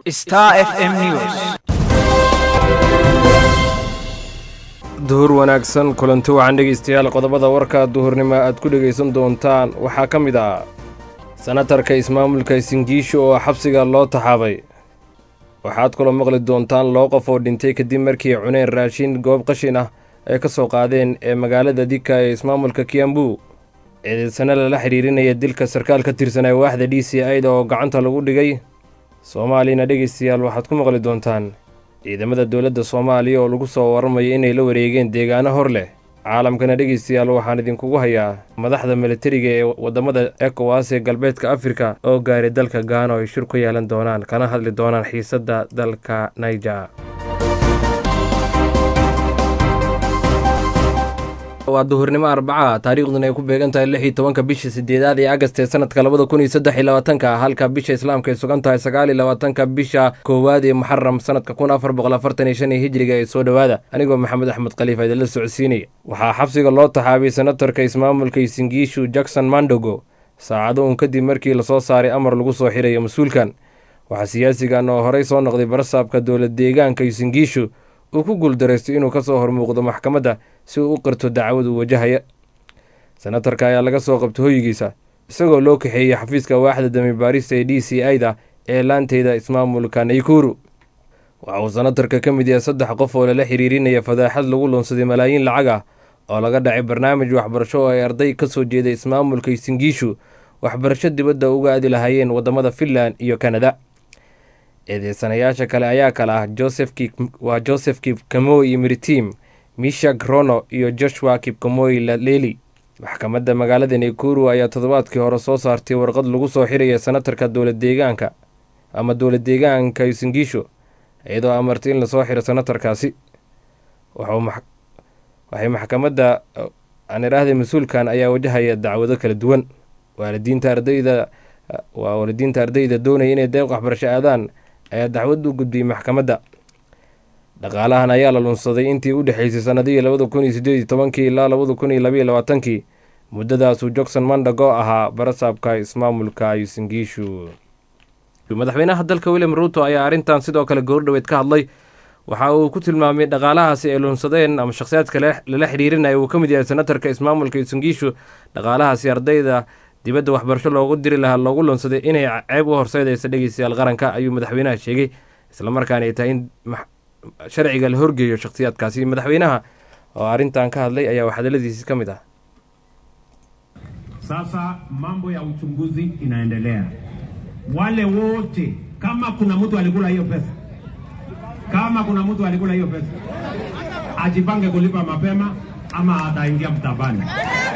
Star FM News. duhur wanaagsan kulanti wacan dhegaystayaal qodobada warka duhurnimo aad ku dhegaysan doontaan waxaa ka mid ah sanatarka ismaamulka singiisho oo xabsiga loo taxaabay waxaad kaloo maqli doontaan loo qof oo dhintay kadib markii cuneen raashin goob qashin ah ay ka soo qaadeen ee magaalada dika ee ismaamulka kiambu ciidaysano lala xidhiirinaya dilka sarkaal ka tirsanaa waaxda d c ida oo gacanta lagu dhigay soomaaliyana dhegaystayaal waxaad ku maqli doontaan ciidamada dowladda soomaaliya oo lagu soo waramayo inay la wareegeen deegaano hor leh caalamkana dhegaystayaal waxaan idinkugu hayaa madaxda militariga ee waddamada ekowas ee galbeedka afrika oo gaaray dalka gaana oo ay shir ku yeelan doonaan kana hadli doonaan xiisadda dalka naija waa duhurnimo arbaca taariikhduna ay ku beegan tahay lix iyo tobanka bisha sideedaad ee agast ee sanadka labada kun iyo saddex iyo labaatanka halka bisha islaamka ay sugan tahay sagaal iyo labaatanka bisha koowaad ee muxaram sanadka kun afar boqol afartan iyo shan ee hijriga ee soo dhowaada anigoo maxamed axmed khaliifa idinla socodsiinaya waxaa xabsiga loo taxaabay senatarka ismaamulka isingiishu jackson mandogo saacado uun kadib markii lasoo saaray amar lagu soo xirayo mas-uulkan waxaa siyaasigan oo horey soo noqday barasaabka dowlad deegaanka isingiishu uu ku guuldareystay inuu kasoo hormuuqdo maxkamadda si uu u qirto dacwad uu wajahaya senatarka ayaa laga soo qabtay hoyigiisa isagoo loo kaxeeyey xafiiska waaxda dami baarista ee d c ida ee laanteyda ismaamulka naykuru waxa uu senatarka ka mid yahay saddex qof oo lala xiriirinaya fadaaxad lagu lunsaday malaayiin lacag ah oo laga dhacay barnaamij waxbarasho oo ay arday ka soo jeeda ismaamulka isingiishu waxbarasho dibadda uga aadi lahaayeen waddamada finland iyo kanada eedeysanayaasha kale ayaa kale ah waa joseph kipkamoy iyo miritim misha grono iyo joshua kipkamoy laleli maxkamadda magaalada naykuru ayaa toddobaadkii hore soo saartay warqad lagu soo xiraya senatarka dowlad deegaanka ama dowlad deegaanka isingiisho iyadoo amartay in lasoo xiro senatarkaasi waxay maxkamadda aan idhaahday mas-uulkan ayaa wajahaya dacwado kala duwan waalidiinta ardayda waa waalidiinta ardayda doonaya inay deeq waxbarasho aadaan ayaa dacwad u gudbiyey maxkamadda dhaqaalahan ayaa la lunsaday intii u dhexeysay sanadihii labada kun iyo sideed iyo tobankii ilaa labada kun iyo labaiyo labaatankii muddadaasuu johnson mandago ahaa barasaabka ismaamulka isingiishu madaxweynaha dalka william ruuto ayaa arrintan sidoo kale goordhoweed ka hadlay waxa uu ku tilmaamay dhaqaalahaasi ay lunsadeen ama shakhsiyaadka lala xidhiirinaya uu ka mid yahay senatarka ismaamulka isingiishu dhaqaalahaasi ardayda dibadda waxbarasho loogu diri lahaa loogu lunsaday inay ceeb u horseydaysa dhegeystayaal qaranka ayuu madaxweynaha sheegay islamarkaana ay tahay in sharciga la horgeeyo shakhsiyaadkaasi madaxweynaha oo arrintan ka hadlay ayaa waxhadaladiisi ka mid ah Sasa mambo ya uchunguzi inaendelea. Wale wote, kama kuna mtu alikula hiyo pesa, kama kuna mtu alikula hiyo pesa, ajipange kulipa mapema ama ataingia mtabani.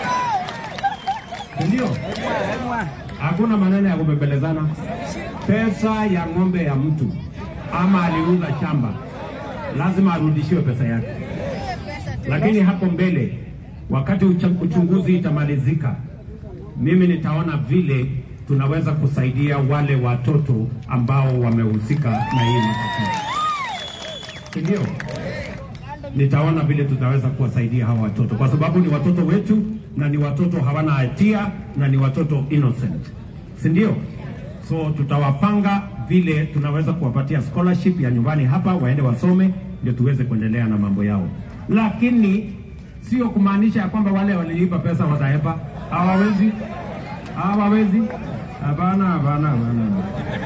Ndio, hakuna maneno ya kubembelezana. Pesa ya ng'ombe ya mtu ama aliuza shamba, lazima arudishiwe pesa yake. Lakini hapo mbele, wakati uchunguzi itamalizika, mimi nitaona vile tunaweza kusaidia wale watoto ambao wamehusika na hii matatizo, ndio nitaona vile tutaweza kuwasaidia hawa watoto, kwa sababu ni watoto wetu na ni watoto hawana hatia na ni watoto innocent, si ndio? So tutawapanga vile tunaweza kuwapatia scholarship ya nyumbani hapa, waende wasome, ndio tuweze kuendelea na mambo yao, lakini sio kumaanisha ya kwamba wale walilipa pesa watahepa. Hawawezi, hawawezi. Hapana, hapana, hapana.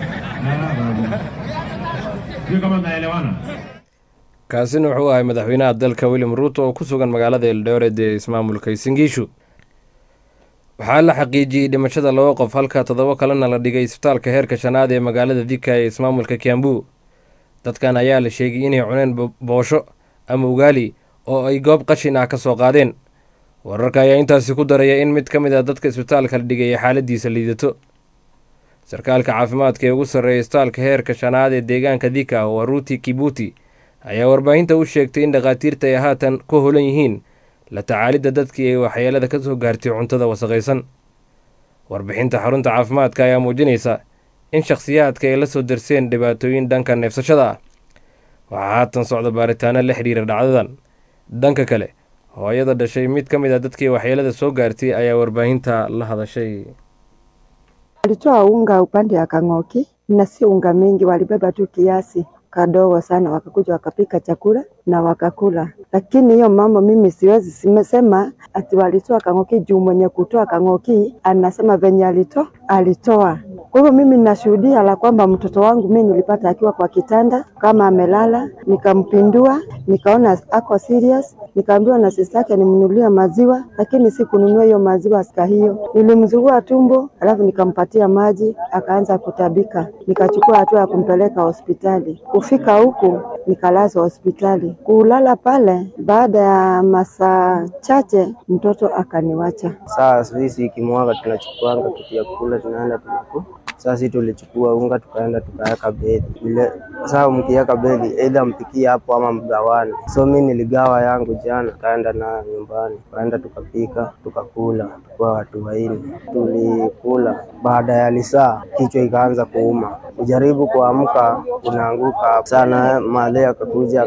Sio kama tunaelewana. kaasina wuxuu ahay madaxweynaha dalka william ruuto oo ku sugan magaalada eldoret ee ismaamulka isingiishu waxaa la xaqiijiyey dhimashada laba qof halka toddoba kalena la dhigay isbitaalka heerka shanaad ee magaalada dika ee ismaamulka kiambu dadkan ayaa la sheegay inay cuneen boosho ama ugaali oo ay goob qashin ah ka soo qaadeen wararka ayaa intaasi ku daraya in mid ka mid ah dadka isbitaalka la dhigay ay xaaladiisa liidato sarkaalka caafimaadka ee ugu sarreeya isbitaalka heerka shanaad ee deegaanka dika waa ruuti kibuti ayaa warbaahinta u sheegtay in dhakhaatiirta ay haatan ku holan yihiin la tacaalidda dadkii ay waxyeelada ka soo gaartay cuntada wasaqaysan warbixinta xarunta caafimaadka ayaa muujinaysa in shakhsiyaadka ay la soo darseen dhibaatooyin dhanka neefsashada ah waxaa haatan socda baaritaano la xidhiira dhacdadan dhanka kale hooyada dhashay mid ka mid a dadkii waxyeelada soo gaartay ayaa warbaahinta la hadashay Walitoa unga upande ya Kang'oki na si unga mingi, walibeba tu kiasi kadogo sana, wakakuja wakapika chakula na wakakula. Lakini hiyo mambo mimi siwezi simesema ati walitoa Kang'oki juu mwenye kutoa Kang'oki anasema venye alito alitoa. Kwa hivyo mimi ninashuhudia la kwamba mtoto wangu mimi nilipata akiwa kwa kitanda kama amelala, nikampindua, nikaona ako serious, nikaambiwa na sista yake nimnunulie maziwa, lakini si kununua hiyo maziwa sika hiyo. Nilimzugua tumbo, alafu nikampatia maji, akaanza kutabika. Nikachukua hatua ya kumpeleka hospitali. Kufika huku nikalazwa hospitali. Kulala pale, baada ya masaa chache mtoto akaniwacha. Saa sisi ikimwaga tunachukuanga kitu ya kula tunaenda tunaku sasa sisi tulichukua unga tukaenda tukaweka bedi ile. Sasa mkiweka bedi, aidha mpikie hapo ama mgawane. So mi niligawa yangu jana, tukaenda na nyumbani, tukaenda tukapika, tukakula, tukuwa watu waine. Tulikula, baada ya lisaa kichwa ikaanza kuuma, kujaribu kuamka unaanguka sana. Madhe akakuja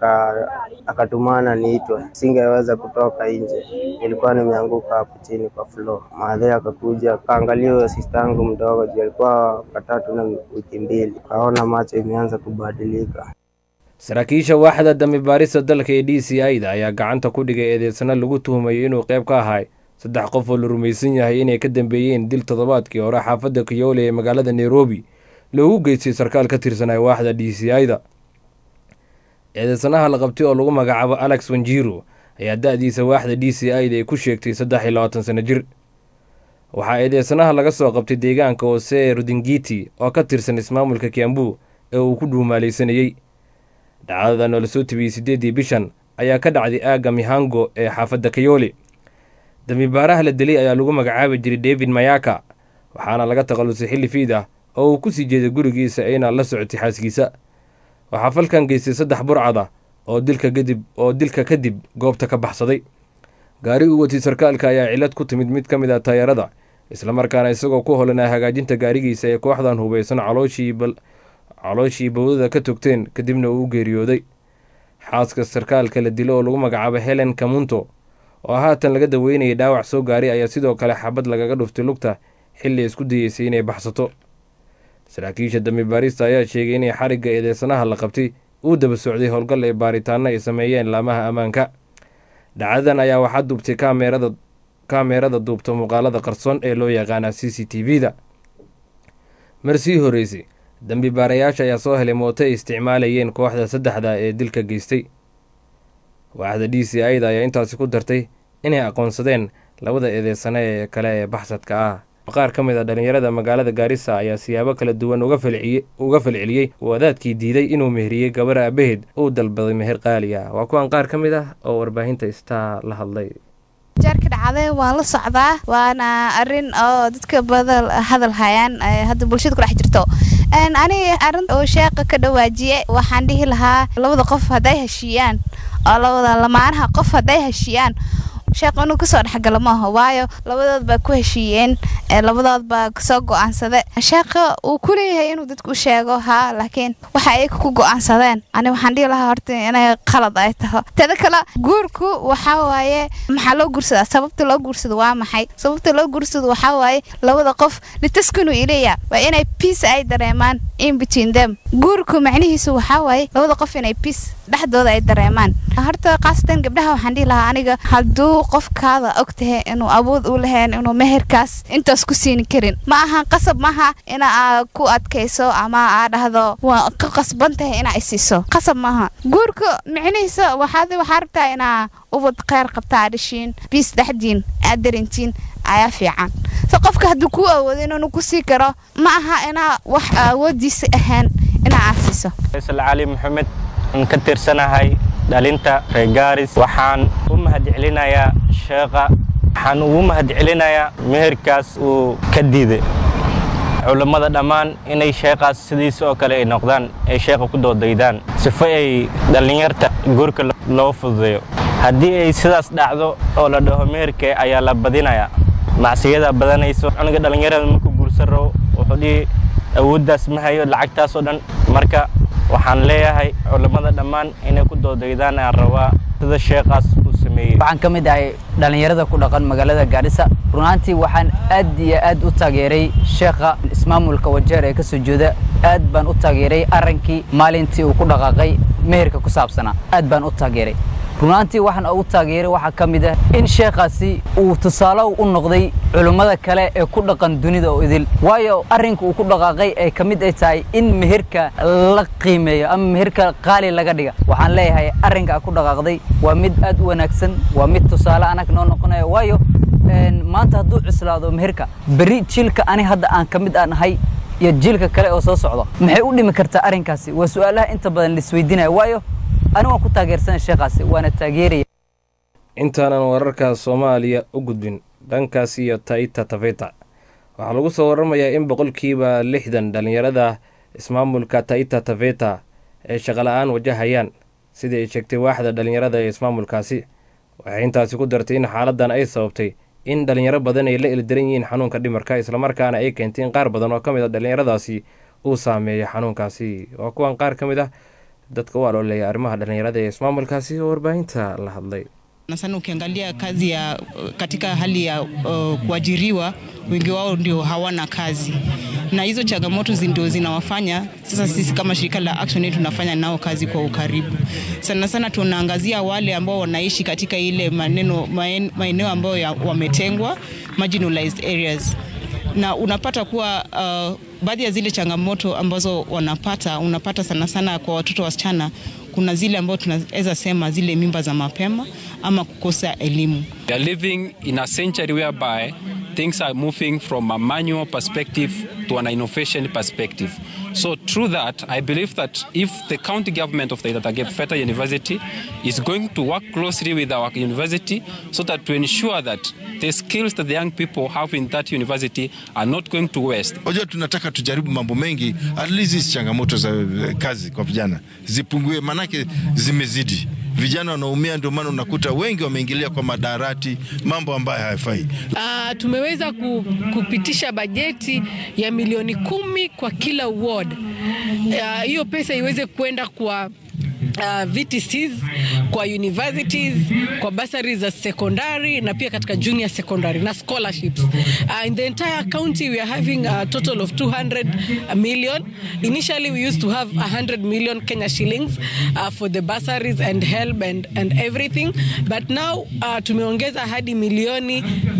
akatumana niitwe, singeweza kutoka nje, nilikuwa nimeanguka hapo chini kwa floor. Madhe akakuja akaangalia huyo sista yangu mdogo juu alikuwa katatu na wiki mbili, kaona macho imeanza kubadilika. saraakiisha waaxda dambi baarista dalka ee d c i da ayaa gacanta ku dhigay eedeysano lagu tuhumayo inuu qayb ka ahay saddex qof oo la rumaysan yahay inay ka dambeeyeen dil toddobaadkii hore xaafadda kiyoole ee magaalada nairobi loogu geystay sarkaal ka tirsanaya waaxda d c i da eedeysanaha la qabtay oo lagu magacaabo alex wanjiro ayaa da-diisa waaxda d c i da ay ku sheegtay saddex iyo labaatan sano jir waxaa eedeysanaha laga soo qabtay deegaanka hoose ee rudingiti oo ka tirsan ismaamulka kiambu ee uu ku dhuumaalaysanayey dhacdadan oo lasoo tibiyey siddeeddii bishan ayaa ka dhacday aagga mihango ee xaafadda kayoole dambibaaraha la dilay ayaa lagu magacaabi jiray david mayaka waxaana laga takhallusay xilli fiid ah oo uu ku sii jeeday gurigiisa ayna la socotay xaaskiisa waxaa falkan geystay saddex burcad ah oo dilka kadib oo dilka kadib goobta ka baxsaday gaari uu watay sarkaalka ayaa cilad ku timid mid ka mid ah taayarada islamarkaana isagoo ku holanaa hagaajinta gaarigiisa ee kooxdan hubaysan calooshii calooshii bowdada ka togteen kadibna uu u geeriyooday xaaska sarkaalka la dilo oo lagu magacaabo helen kamunto oo haatan laga daweynayay dhaawac soo gaaray ayaa sidoo kale xabad lagaga dhuftay lugta xilli isku dayeysay inay baxsato saraakiisha dambi baarista ayaa sheegay inay xarigga eedeysanaha la qabtay uu daba socday howlgal ee baaritaano ay sameeyeen laamaha ammaanka dhacdadan ayaa waxaa duubtay kaameerada kaameerada duubta muuqaalada qarsoon ee loo yaqaana c c t v da mar sii horeysay dambi baarayaasha ayaa soo helay mooto ay isticmaalayeen kooxda saddexda ee dilka geystay waaxda d c i da ayaa intaasi ku dartay inay aqoonsadeen labada eedeysane ee kale ee baxsadka ah qaar ka mid a dhallinyarada magaalada gaarisa ayaa siyaabo kala duwan uga falceliyey wadaadkii diiday inuu meheriyey gabar aabaheed uu dalbaday meher qaali ah waa kuwan qaar ka mid ah oo warbaahinta istaa la hadlay jeerka dhacday waan la socdaa waana arin oo dadka badan hadal hayaan hadda bulshada kudhex jirto ani arin oo sheeqa ka dhawaajiye waxaan dhihi lahaa labada qof hadday heshiiyaan oo labada lamaanaha qof hadday heshiiyaan sheekh inuu kasoo dhexgalo maaha waayo labadood baa ku heshiiyeen labadood baa kasoo go-aansade sheekha uu kuleeyahay inuu dadku u sheego haa laakiin waxa ay ku go-aansadeen ani waxaan dhihi lahaa horta inay qalad ay taho teda kale guurku waxaa waaye maxaa loo guursadaa sababta loo guursado waa maxay sababta loo guursado waxaa waaye labada qof litaskunu ileya waa inay peace ay dareemaan in between them guurku macnihiisu waxaa waaye labada qof inay peace dhexdooda ay dareemaan horta khaasatan gabdhaha waxaan dhihi lahaa aniga hadduu qofkaada og tahay inuu awood u lahayn inuu meherkaas intaas ku siini karin ma aha qasab maaha ina aa ku adkayso ama aa dhahdo waa ka qasban tahay inaa isiiso qasab maaha guurka micnihiisa waxaad waxaa rabtaa inaa ubad kheyr qabtaa dhashiin biis dhexdiin aad darintiin ayaa fiican so qofka hadduu kuu awoodo inuu ku sii karo ma aha inaa wax awoodiisa ahaan inaa aad siiso faysal cali maxamed aan ka tirsanahay dhalinta reer gaaris waxaan u mahadcelinayaa sheekha waxaan ugu mahadcelinayaa meherkaas uu ka diiday culammada dhammaan inay sheekhaas sidiisa oo kale ay noqdaan ay sheekha ku doodaydaan sifo ay dhallinyarta guurka loo fududeeyo haddii ay sidaas dhacdo oo la dhaho meherka ayaa la badinayaa macsiyada badanayso cunuga dhallinyarada markuu guursan rabo wuxuu dhihi awooddaas ma hayo lacagtaas oo dhan marka waxaan leeyahay culammada dhammaan inay ku doodaydaan aan rabaa sida sheekhaas uu sameeyey waxaan ka mid ahay dhallinyarada ku dhaqan magaalada gaarisa runaantii waxaan aad iyo aad u taageeray sheekha ismaamulka wajeer ee ka soo jeeda aad baan u taageeray arrinkii maalintii uu ku dhaqaaqay meherka ku saabsanaa aad baan u taageeray runaantii waxaan ugu taageeray waxaa ka mid ah in sheekhaasi uu tusaale u noqday culummada kale ee ku dhaqan dunida oo idil waayo arrinka uu ku dhaqaaqay ay ka mid ay tahay in meherka la qiimeeyo ama meherka qaali laga dhiga waxaan leeyahay arrinka ku dhaqaaqday waa mid aad u wanaagsan waa mid tusaale anag noo noqonaya waayo maanta hadduu cuslaado meherka berri jiilka ani hadda aan ka mid aan ahay iyo jiilka kale oo soo socdo maxay u dhimi kartaa arrinkaasi waa su'aalaha inta badan laisweydiinaya waayo ani waan ku taageersanay sheekhaasi waana taageeraya intaanan wararka soomaaliya u gudbin dhankaas iyo taita taveta waxaa lagu soo waramayaa in boqolkiiba lixdan dhallinyarada ismaamulka taita taveta ay shaqala-aan wajahayaan sidii ay sheegtay waaxda dhallinyarada ee ismaamulkaasi waxay intaasi ku dartay in xaaladan ay sababtay in dhallinyaro badan ay la ildaran yihiin xanuunka dhimarka islamarkaana ay keentay in qaar badan oo ka mid a dhallinyaradaasi uu saameeya xanuunkaasi waa kuwan qaar ka mid ah dadka u aloolaya arrimaha dhallinyarada ee ismaamulkaasi oo warbaahinta la hadlay na sana ukiangalia kazi ya katika hali ya uh, kuajiriwa wengi wao ndio hawana kazi na hizo changamoto ndio zinawafanya sasa sisi kama shirika la Action Aid tunafanya nao kazi kwa ukaribu sana sana tunaangazia wale ambao wanaishi katika ile maneno maeneo ambayo wametengwa marginalized areas na unapata kuwa uh, baadhi ya zile changamoto ambazo wanapata unapata sana sana kwa watoto wasichana kuna zile ambao tunaweza sema zile mimba za mapema ama kukosa elimu. We are living in a century whereby things are moving from a manual perspective to an innovation perspective. So through that, I believe that if the county government of the Feta University is going to work closely with our university so that to ensure that the skills that the young people have in that university are not going to waste. Unajua, tunataka tujaribu mambo mengi, at least hizi changamoto za kazi kwa vijana zipungue, manake zimezidi vijana wanaumia, ndio maana unakuta wengi wameingilia kwa madarati, mambo ambayo hayafai. Uh, tumeweza kupitisha bajeti ya milioni kumi kwa kila ward. Hiyo uh, pesa iweze kwenda kwa Uh, VTCs kwa universities kwa bursaries za secondary na pia katika junior secondary na scholarships uh, in the entire county we are having a total of 200 million initially we used to have 100 million Kenya shillings uh, for the bursaries and help and, and everything but now uh, tumeongeza hadi milioni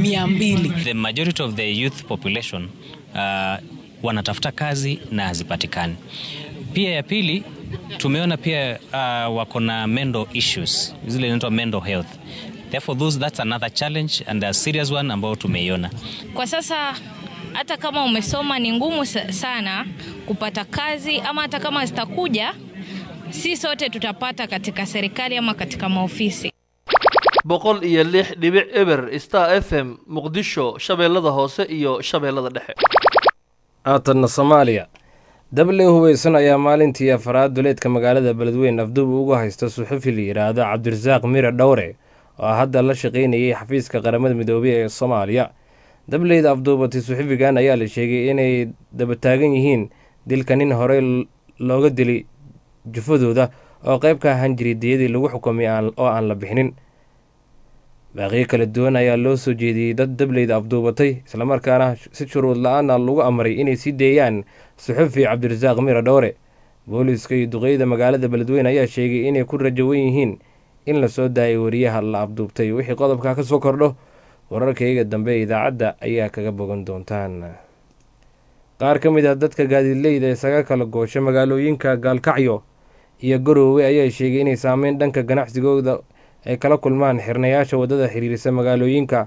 200 the majority of the youth population uh, wanatafuta kazi na hazipatikani pia ya pili tumeona pia uh, wako na mental issues zile inaitwa mental health therefore those, that's another challenge and a serious one ambayo tumeiona kwa sasa hata kama umesoma ni ngumu sana kupata kazi ama hata kama zitakuja si sote tutapata katika serikali ama katika maofisi boqol iyo lix dhibic eber star f m muqdisho shabeellada hoose iyo shabeellada dhexe haatanna soomaaliya dable hubeysan ayaa maalintii afaraad duleedka magaalada beledweyn afduub ugu haysta suxufi la yidhaahdo cabdirasaaq mire dhowre oo hadda la shaqaynayay xafiiska qaramada midoobey ee soomaaliya dableyda afduubatay suxufigan ayaa la sheegay inay dabataagan yihiin dilka nin horey looga dilay jufadooda oo qayb ka ahaan jiray diyadii lagu xukumay oo aan la bixinin baaqiyo kala duwan ayaa loo soo jeediyey dad dableyda afduubatay islamarkaana si shuruud la-aana lagu amray inay sii deeyaan suxufi cabdirasaaq mira dhowre booliiska iyo duqeyda magaalada beledweyne ayaa sheegay inay ku rajawan yihiin in lasoo daayay wariyaha la afduubtay wixii qodobka ka soo kordho wararkayga dambe ee idaacadda ayaa kaga bogan doontaan qaar ka mid ah dadka gaadiidleyda isaga kala goosha magaalooyinka gaalkacyo iyo garoowe ayaa sheegay inay saameyn dhanka ganacsigooda ay kala kulmaan xirnayaasha waddada xiriirisa magaalooyinka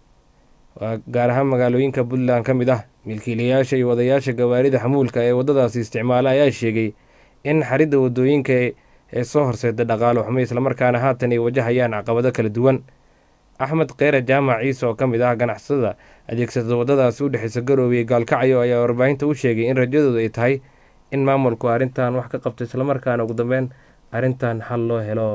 gaar ahaan magaalooyinka puntland ka mid ah milkiilayaasha iyo wadayaasha gawaarida xamuulka ee waddadaasi isticmaala ayaa sheegay in xaridda waddooyinka ee soo horseeda dhaqaalo xumo islamarkaana haatan ay wajahayaan caqabado kala duwan axmed kheyre jaamac ciise oo ka mid ah ganacsatada adeegsada waddadaasi u dhexeysa garoowe iyo gaalkacyo ayaa warbaahinta u sheegay in rajadooda ay tahay in maamulku arrintan wax ka qabto islamarkaana ugu dambeyn arrintan xal loo helo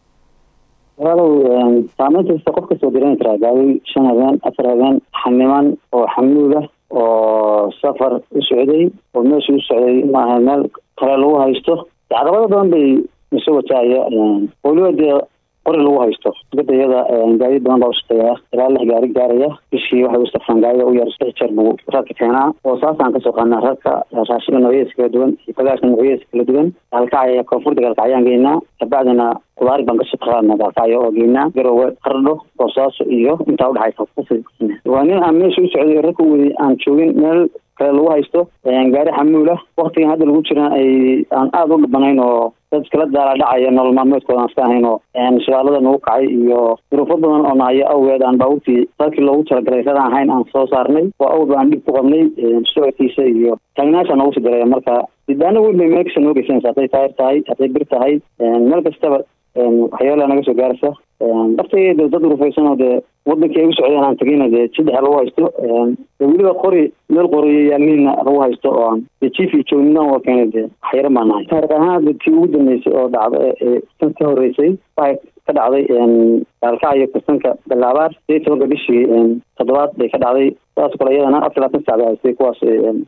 walaalow saameyn kasta qof kasoo dareemi karaa gaari shan habeen afar habeen xaniman oo xamuul ah oo safar u socday oo meesha u socday maaha meel kale lagu haysto caqabado badan bay isu wataaya weliba dee qori lagu haysto dibadda iyada gaadiid badan baa ushaqeeya ilaa lix gaari gaaraya bishii waxay u safraan gaarida u yar lix jeer buu raadka keenaa oo saasaan kasoo qaadnaa raadka raashinka noocyadiisa kala duwan iyo bagaashka noocyadiisa kala duwan gaalkacya koonfurta gaalkacyaan geynaa kabacdina qudaari baan kasoo qaadnaa gaalkacyo oo geynaa garowe qardho boosaaso iyo intaa udhexaysa waa nin aan meesha u socday rarka wadi aan joogin meel kale lagu haysto gaari xamuula waktigan hadda lagu jira ay aan aada u dhibanayn oo dad iskala daala dhacaya nolol maalmeedkooda aan iska ahayn oo shidaalada nagu kacay iyo duruufo badan oo nahayo awgeed aan baabuurtii dalkii loogu talagalay radaan ahayn aan soo saarnay oo awd baan dhib ku qabnay socodkiisa iyo taagnaasha noogu sii daraya marka sidaana weyn bay meel kasta noo geysanaysa hadday taayir tahay hadday bir tahay meel kastaba waxyaala naga soo gaaraysa darteeda dad urufaysan oo dee wadankii ay u socdeen aan tegayna dee saddexa lagu haysto weliba qori meel qoriyo yaalmiina lagu haysto oo aan dee chief iyo joognina waa keenay dee waxyaro baa nahay taariikh ahaan tii ugu dambeysay oo dhacda ee tan ka horeysay waxay ka dhacday gaalkacyo kastanka balaabaar sideed tobanka bishii toddobaad bay ka dhacday saas kale iyadana afar labaatan sac bay haystay kuwaas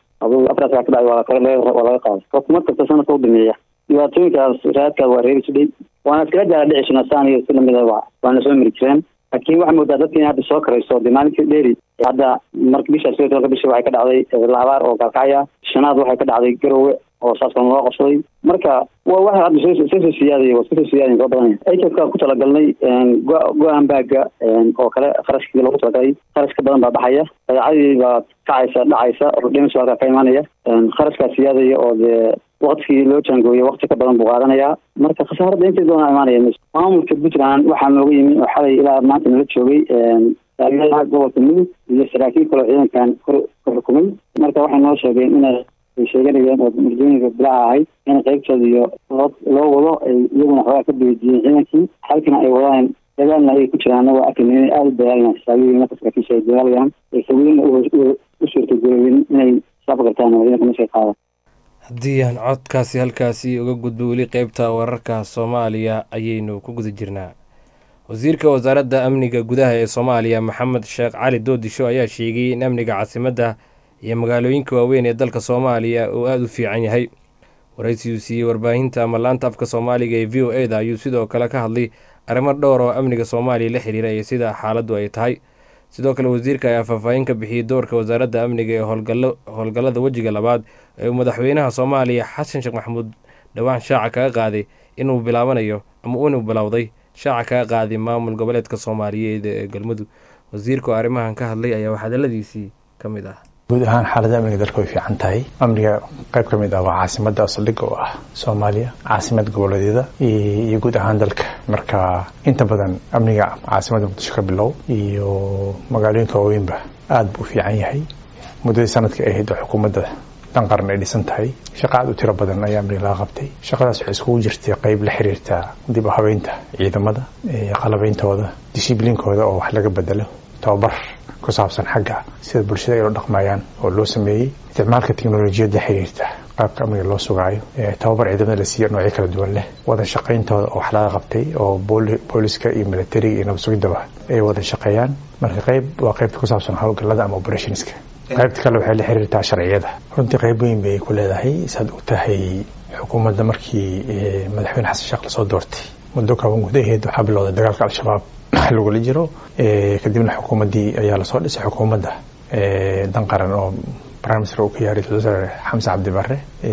afar sac ka dhacday waa laga qaaday xukuumad kasta sanadka u dhameeya dhibaatooyinkaas raadkaas waa reebi jidhay waana iskala jaala dhici jirna saan iyo si lamida waana soo mari jireen laakiin waxaa moodaa dadka in hadda soo karayso dee maalintii dheeri hadda marka bisha sideed tobanka bishi waxay ka dhacday laabaar oo gaalkacya shanaad waxay ka dhacday garowe oo saas kale loo qabsaday marka waa waxa hadda soo soo siyaadaya waa soo siyaadaya soo badanaya aykanka ku talagalnay go-aan baaga oo kale kharashkii loogu talagalay kharash ka badan baa baxaya badeecadii baa kacaysa dhacaysa oo dhimis halkaa ka imaanaya kharashkaa siyaadaya oo dee waktigii loo jaangooyay wakti ka badan buu qaadanayaa marka khasaaradda intay doona imaanaya maamulka puntland waxaa nooga yimi oo xalay ilaa maanta nala joogay taageeraha gobolka mudug iyo saraakiil kaloo ciidankan kor ka xukumay marka waxay noo sheegeen inay ay sheeganayeen oo mardooyinka bilaha ahayd in qaybtooda iyo loo loo wado ay iyaguna xoogaa ka beediyeen ciidankii halkina ay wadaan dagaalna ay ku jiraan waa arkayna inay aada u dagaalayaan xisaabiyiin marka saraakiisha ay dagaalayaan ay sawiina u suurtagelowin inay saab gartaan oo ciidanka meesha qaada haddii aan codkaasi halkaasi uga gudbo weli qeybta wararka soomaaliya ayaynu ku guda jirnaa wasiirka wasaaradda amniga gudaha ee soomaaliya maxamed sheekh cali doodisho ayaa sheegay in amniga caasimadda iyo magaalooyinka waaweyn ee dalka soomaaliya uu aada u fiican yahay waraysiuu siiyey warbaahinta ama laanta afka soomaaliga ee v o e da ayuu sidoo kale ka hadlay arrimo dhowr oo amniga soomaaliya la xiriira iyo sida xaaladdu ay tahay sidoo kale wasiirka ayaa faahfaahin ka bixiyey doorka wasaaradda amniga ee howlgallada wejiga labaad ee uu madaxweynaha soomaaliya xasan sheekh maxamuud dhowaan shaaca kaga qaaday inuu bilaabanayo ama inuu bilowday shaaca kaga qaaday maamul goboleedka soomaaliyeed ee galmudug wasiirka oo arrimahan ka hadlay ayaa hadaladiisii ka mid ah guud ahaan xaaladda amniga dalka way fiican tahay amniga qayb ka mid ah waa caasimadda saldhigga oo ah soomaaliya caasimad goboleedyada iyo guud ahaan dalka marka inta badan amniga caasimadda muqdisho ka bilow iyo magaalooyinka waaweynba aada buu u fiican yahay muddadii sanadka ay ahayd oo xukuumadda dan qaran ay dhisan tahay shaqa aad u tiro badan ayaa amniga laga qabtay shaqadaas waxay iskugu jirtay qayb la xiriirta dib u habeynta ciidamada qalabeyntooda dishibliinkooda oo wax laga bedelo tababar ku saabsan xagga sida bulshada ay loo dhaqmayaan oo loo sameeyey isticmaalka teknolojiyadda xiriirta qaabka amniga loo sugaayo tababar ciidamada la siiya noocyo kala duwan leh wada shaqayntooda oo wax laga qabtay oo booliska iyo militariga iyo nabadsugiddaba ay wada shaqeeyaan marka qayb waa qaybta ku saabsan howlgallada ama operationska qaybta kale waxay la xiriirtaa sharciyada runtii qayb weyn bay ku leedahay saad u tahay xukuumadda markii madaxweyne xasan sheekh lasoo doortay muddo kooban gudaheed waxaa bilowday dagaalka al-shabaab lagula jiro kadibna xukuumaddii ayaa lasoo dhisay xukuumadda dan qaran oo prime minister uu ka yahay ra-iisul wasaare xamse cabdi barre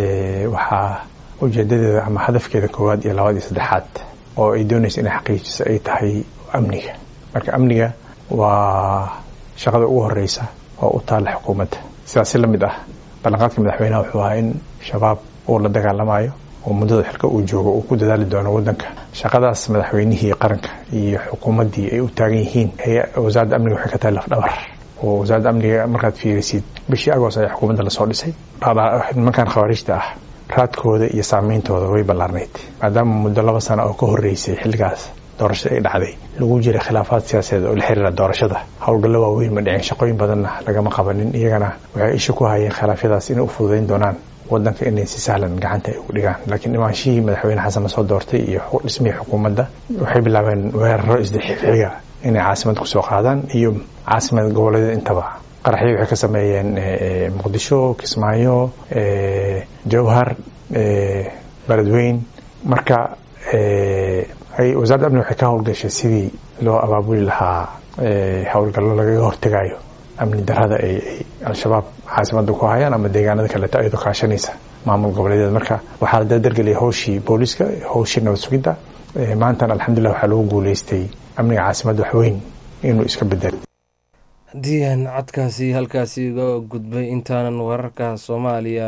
waxaa ujeedadeeda ama hadafkeeda koowaad iyo labaad iyo saddexaad oo ay doonaysa inay xaqiijiso ay tahay amniga marka amniga waa shaqada ugu horeysa oo u taalla xukuumadda sidaas si la mid ah ballanqaadka madaxweynaha wuxuu ahaa in shabaab uu la dagaalamayo oo muddada xilka uu joogo uu ku dadaali doono waddanka shaqadaas madaxweynihii qaranka iyo xukuumaddii ay u taagan yihiin wasaaradda amniga waxay ka tahay lafdhabar oo wasaaradda amniga markaad fiirisid bishii agoos ayaa xukuumadda lasoo dhisay nimankan khawaariijta ah raadkooda iyo saameyntooda way ballaarnayd maadaama muddo laba sano oo ka horreysay xilligaas doorashada ay dhacday lagu jiray khilaafaad siyaasadeed oo la xiriira doorashada howlgallo waaweyn ma dhicin shaqooyin badanna lagama qabanin iyagana waxay isha ku hayeen khilaafyadaas inay u fududayn doonaan wadanka inay si sahlan gacanta ay ugu dhigaan laakiin dhimaanshihii madaxweyne xasan lasoo doortay iyo dhismihii xukuumadda waxay bilaabeen weeraro isdixxiga inay caasimad kusoo qaadaan iyo caasimad goboleedyada intaba qaraxyo waxay ka sameeyeen muqdisho kismaayo jowhar beledweyn marka wasaaradda amni waxay ka howlgashay sidii loo abaabuli lahaa howlgallo lagaga hortegayo amni darada ay al-shabaab caasimada ku hayaan ama deegaanada kaleeto ayadoo kaashanaysa maamul goboleedeed marka waxaa la dardargeliyay howshii booliska howshii nabad sugidda maantana alxamdulilah waxaa lagu guuleystay amniga caasimadda waxweyn inuu iska bedelo haddii aan codkaasi halkaasi uga gudbay intaanan wararka soomaaliya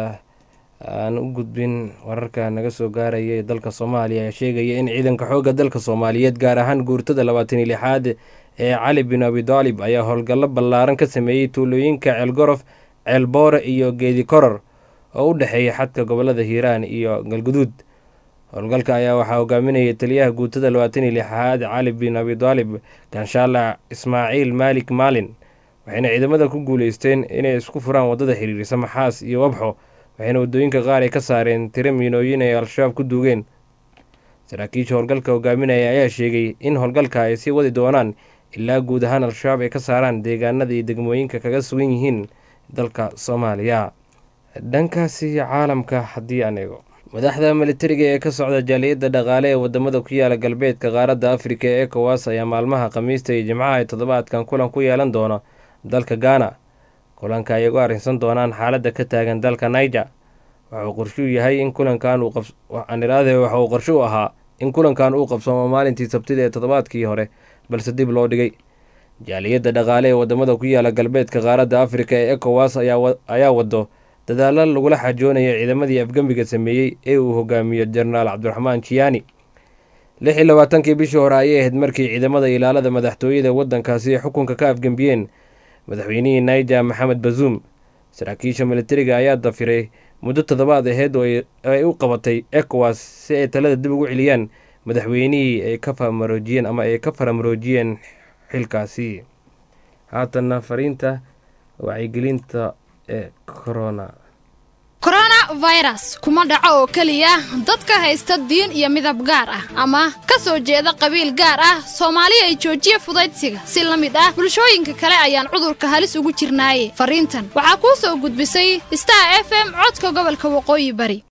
aan u gudbin wararka naga soo gaaraya ee dalka soomaaliya ayaa sheegaya in ciidanka xoogga dalka soomaaliyeed gaar ahaan guurtada labaatan iyo lixaad ee cali bin abidaalib ayaa howlgallo ballaaran ka sameeyey tuulooyinka ceelgorof ceelboore iyo geedi koror oo u dhexeeya xadka gobolada hiiraan iyo galguduud howlgalka ayaa waxaa hogaaminayay taliyaha guutada labaatan iyo lixaad cali bin abidaalib ganshaala ismaaciil maalik maalin waxayna ciidamada ku guuleysteen inay isku furaan waddada xiriirisa maxaas iyo wabxo waxayna waddooyinka qaar ay ka saareen tiro miinooyin ay al-shabaab ku duugeen saraakiisha howlgalka hogaaminaya ayaa sheegay in howlgalka ay sii wadi doonaan ilaa guud ahaan al-shabaab ay ka saaraan deegaanada iyo degmooyinka kaga sugan yihiin dalka soomaaliya dhankaasi caalamka haddii aan eego madaxda militariga ee ka socda jaaliyadda dhaqaale ee wadamada ku yaala galbeedka qaaradda afrika ee ekowas ayaa maalmaha khamiista iyo jimcaha ee toddobaadkan kulan ku yeelan doona dalka gaana kulanka ay uga arrinsan doonaan xaaladda ka taagan dalka niger waxauu qorshuu yahay in kulankan uuqaaniraade waxa uu qorsho u ahaa in kulankan uu qabsoomo maalintii sabtida ee toddobaadkii hore balse dib loo dhigay jaaliyadda dhaqaale ee wadamada ku yaala galbeedka qaaradda afrika ee ekowas ayaa wado dadaalo lagula xajoonayo ciidamadii afgembiga sameeyey ee uu hogaamiyo jenaraal cabdiraxmaan jiyaani lix iyo labaatankii bishii hore ayay ahayd markii ciidamada ilaalada madaxtooyada waddankaasi ay xukunka ka afgembiyeen madaxweynihii niger maxamed bazuum saraakiisha militariga ayaa dafiray muddo toddobaad aheyd oo ay u qabatay ekowas si ay talada dib ugu celiyaan madaxweynihii ay ka famaroojiyeen ama ay ka faramaroojiyeen xilkaasi haatanna fariinta wacyigelinta ee corona coronavirus kuma dhaco oo keliya dadka haysta diin iyo midab gaar ah ama ka soo jeeda qabiil gaar ah soomaali ay joojiya fudaydsiga si la mid ah bulshooyinka kale ayaan cudurka halis ugu jirnaaye fariintan waxaa kuu soo gudbisay star f m codka gobolka waqooyi bari